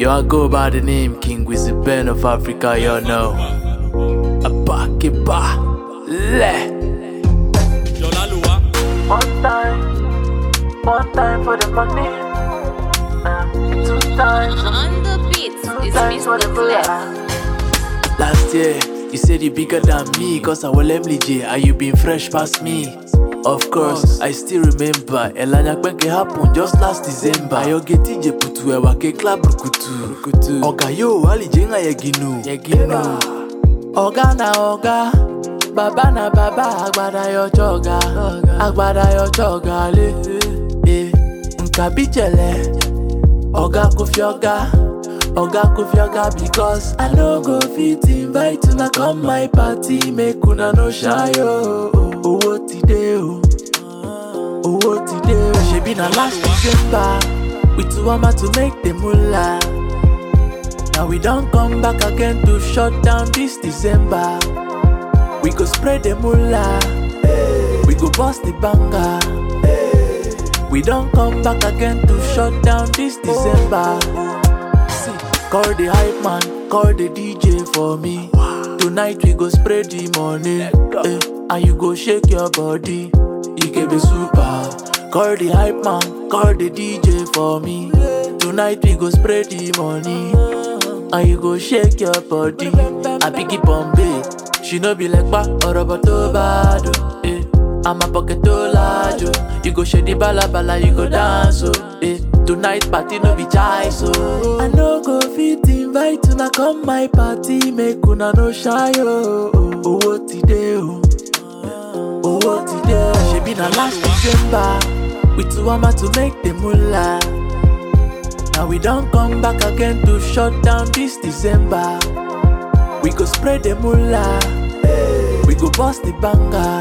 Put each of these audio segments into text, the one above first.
Yo, I go by the name King Wizzy Ben of Africa, you know. Abakiba, le. One time, one time for the money. Uh, two times, On the beat is times for the Mr. bullet. Clef. Last year, you said you bigger than me, cause I will Emily J, and you been fresh past me. Of course, I still remember. Elanya Kwenke happened just last December. Ayoge TJ putu ewa ke club rukutu. Oga yo, ali jenga yeginu. Yeginu. Oga na oga, baba na baba, agbada yo choga, agbada yo choga le. Eh, nka bichele, oga kufioga, oga kufioga because I no go fit invite una come my party, make una no shy yo. Owó ti dé o, owó ti dé o. Ṣebí na last December, we two wama to make the moolah. Now we don't come back again to shut down this December. We go spread the moolah, we go bust the banger. We don't come back again to shut down this December. See, call the hype man, call the DJ for me. Tonight we go spread the money, eh, and you go shake your body. You can be super. Call the hype man, call the DJ for me. Tonight we go spread the money, and you go shake your body. I pick it Bombay, she no be like ba or about to bad. oh, Eh. I'm a pocket to large, oh. You go shake the bala bala, you go dance, oh. Eh. Tonight party no be choice, oh. I no go fit invite una come my party, make una no shy, oh. Owó ti dé, oh. Owó ti dé, oh. Ṣebí na last December, we two wama to make the moolah. Now we don't come back again to shut down this December. We go spread the moolah, we go bust the banger.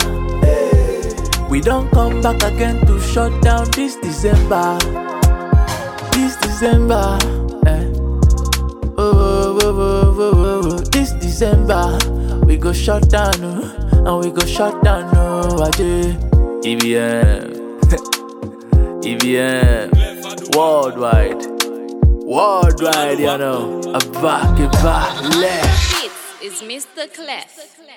We don't come back again to shut down this December. This December, eh. Oh, oh, oh, oh, oh, oh, oh. This December, we go shut down, oh, and we go shut down, oh, Ajay. EBM, EBM, worldwide, worldwide, you know. A back, a back, left. Beat is Mr. Clef.